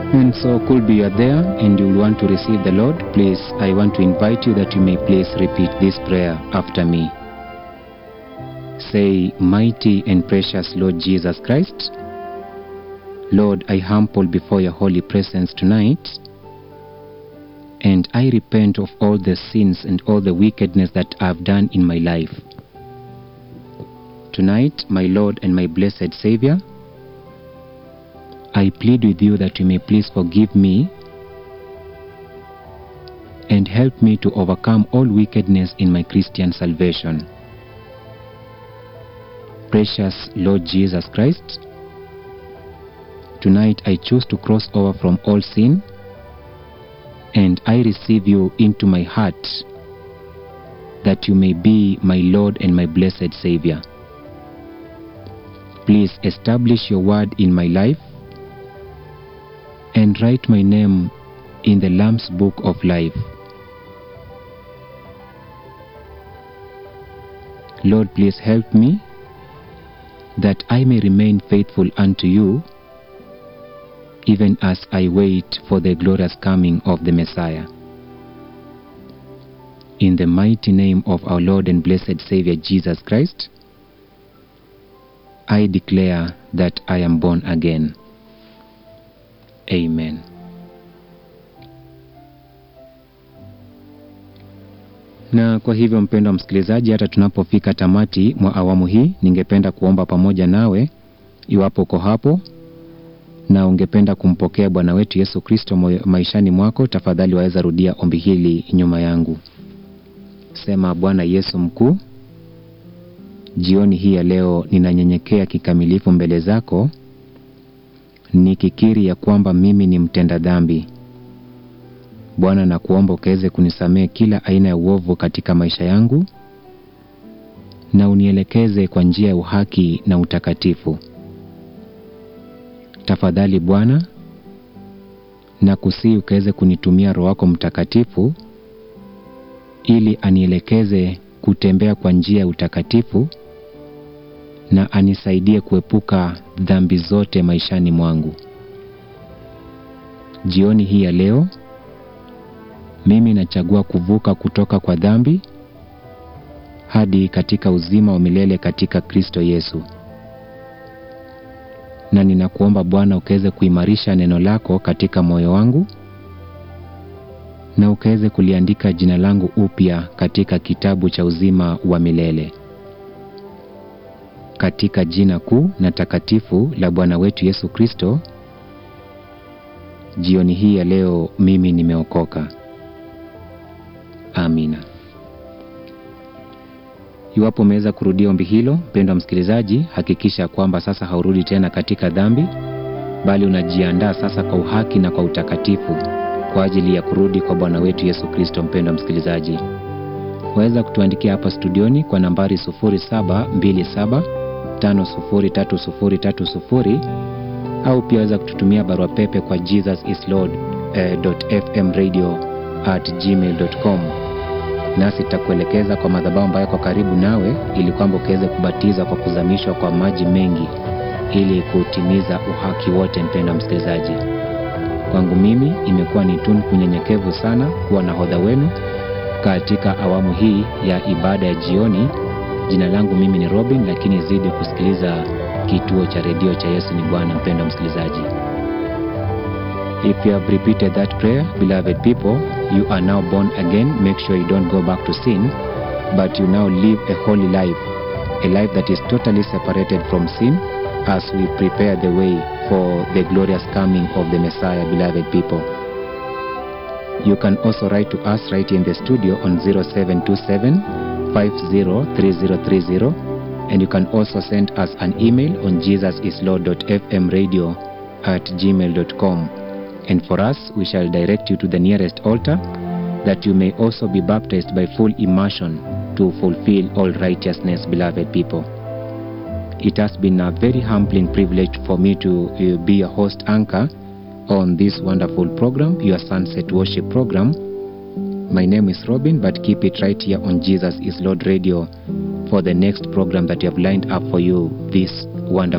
And so, could be you are there and you will want to receive the Lord, please, I want to invite you that you may please repeat this prayer after me. Say, Mighty and precious Lord Jesus Christ, Lord, I humble before your holy presence tonight, and I repent of all the sins and all the wickedness that I've done in my life. Tonight, my Lord and my blessed Savior, I plead with you that you may please forgive me and help me to overcome all wickedness in my Christian salvation. Precious Lord Jesus Christ, tonight I choose to cross over from all sin and I receive you into my heart that you may be my Lord and my blessed Savior. Please establish your word in my life and write my name in the Lamb's Book of Life. Lord, please help me that I may remain faithful unto you even as I wait for the glorious coming of the Messiah. In the mighty name of our Lord and blessed Savior Jesus Christ, I declare that I am born again. Amen. Na kwa hivyo mpendwa msikilizaji, hata tunapofika tamati mwa awamu hii, ningependa kuomba pamoja nawe, iwapo uko hapo na ungependa kumpokea Bwana wetu Yesu Kristo maishani mwako, tafadhali waweza rudia ombi hili nyuma yangu. Sema: Bwana Yesu mkuu, jioni hii ya leo ninanyenyekea kikamilifu mbele zako nikikiri ya kwamba mimi ni mtenda dhambi. Bwana, na kuomba ukaweze kunisamehe kila aina ya uovu katika maisha yangu na unielekeze kwa njia ya uhaki na utakatifu. Tafadhali Bwana, na kusii ukaweze kunitumia Roho wako Mtakatifu ili anielekeze kutembea kwa njia ya utakatifu na anisaidie kuepuka dhambi zote maishani mwangu. Jioni hii ya leo mimi nachagua kuvuka kutoka kwa dhambi hadi katika uzima wa milele katika Kristo Yesu. Na ninakuomba Bwana ukaweze kuimarisha neno lako katika moyo wangu na ukaweze kuliandika jina langu upya katika kitabu cha uzima wa milele katika jina kuu na takatifu la Bwana wetu Yesu Kristo. Jioni hii ya leo mimi nimeokoka. Amina. Iwapo umeweza kurudia ombi hilo, mpendwa msikilizaji, hakikisha kwamba sasa haurudi tena katika dhambi, bali unajiandaa sasa kwa uhaki na kwa utakatifu kwa ajili ya kurudi kwa Bwana wetu Yesu Kristo. Mpendwa msikilizaji, waweza kutuandikia hapa studioni kwa nambari 0727 503030 au pia waweza kututumia barua pepe kwa jesusislord.fmradio@gmail.com nasi tutakuelekeza kwa madhabahu ambayo yako karibu nawe, ili kwamba ukaweze kubatizwa kwa kuzamishwa kwa maji mengi ili kutimiza uhaki wote. Mpendwa msikilizaji, kwangu mimi imekuwa ni tunu kunyenyekevu sana kuwa nahodha wenu katika awamu hii ya ibada ya jioni. Jina langu mimi ni Robin, lakini zidi kusikiliza kituo cha redio cha Yesu ni Bwana. Mpendwa msikilizaji, if you have repeated that prayer, beloved people, you are now born again. Make sure you don't go back to sin, but you now live a holy life, a life that is totally separated from sin, as we prepare the way for the glorious coming of the Messiah, beloved people. You can also write to us right in the studio on 0727 503030 and you can also send us an email on jesusislord.fmradio at gmail.com and for us we shall direct you to the nearest altar that you may also be baptized by full immersion to fulfill all righteousness beloved people it has been a very humbling privilege for me to uh, be a host anchor on this wonderful program your sunset worship program my name is Robin, but keep it right here on Jesus is Lord Radio for the next program that you have lined up for you this wonderful